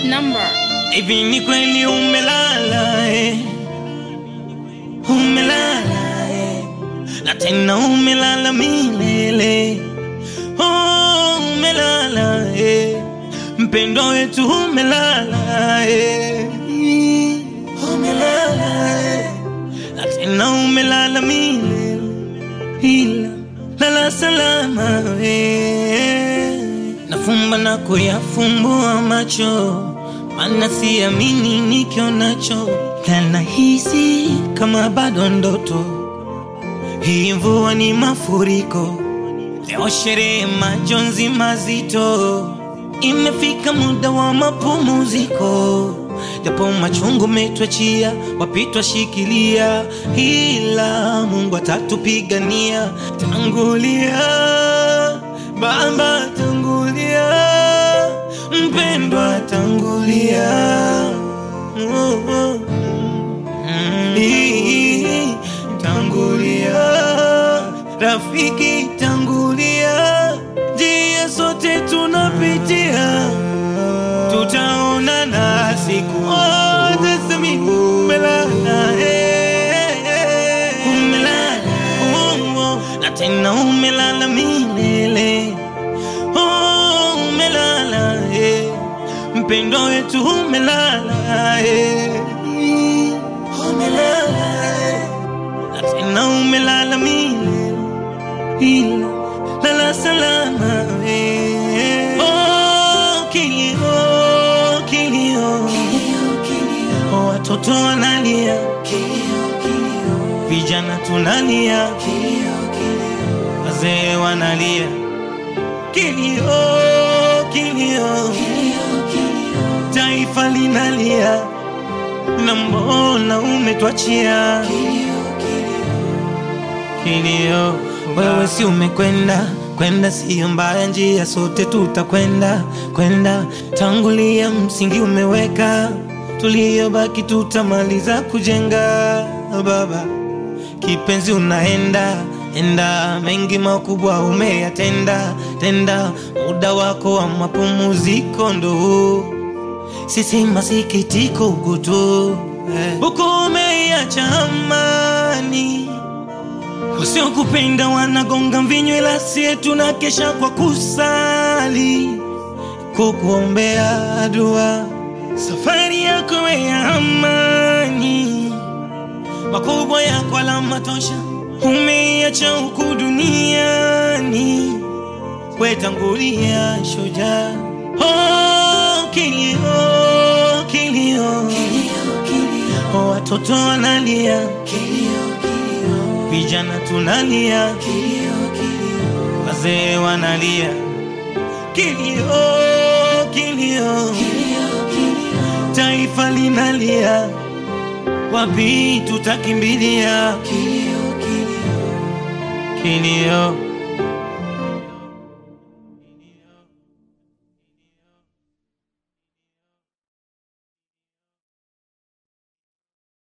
number. Hivi ni kweli umelala eh? Umelala eh? Na tena umelala milele oh, umelala eh? Mpendo wetu umelala eh? Umelala eh? Na tena umelala milele ila lala salama eh? Nafumba na kuyafumbua macho mana siamini nikionacho, kanahisi kama bado ndoto. Hii mvua ni mafuriko, leo sherehe, majonzi mazito. Imefika muda wa mapumziko, japo machungu metwachia, wapitwa shikilia, ila Mungu atatupigania. Tangulia Baba, tangulia mpendwa tangulia, Oh, oh. Mm, ii, tangulia, rafiki tangulia, njia sote tunapitia, tutaonana siku moja. Semi umelala, eh, eh, umelala, oh, oh, na tena umelala milele Oh, umelala eh. Mpendo wetu umelala eh. Umelala eh. Na tena umelala milele ila lala salama eh. Oh, kilio kilio Oh, watoto wanalia vijana tunalia wazee wanalia kilio kilio taifa linalia na mbona umetwachia kilio wewe si umekwenda kwenda siyo mbaya njia sote tutakwenda kwenda tangulia msingi umeweka tuliyobaki tutamaliza kujenga baba kipenzi unaenda enda mengi makubwa umeyatenda tenda muda wako wa mapumziko ndo huu. sisi masikitiko huku tu huku umeiacha amani wasiokupenda wanagonga mvinyo ila sie tunakesha kwa kusali kukuombea dua safari yako ya amani makubwa yako alama tosha umeiacha huku duniani wetangulia shujaa oh, kilio kilio oh, watoto wanalia vijana tunalia wazee wanalia kilio kilio taifa linalia wapi tutakimbilia kilio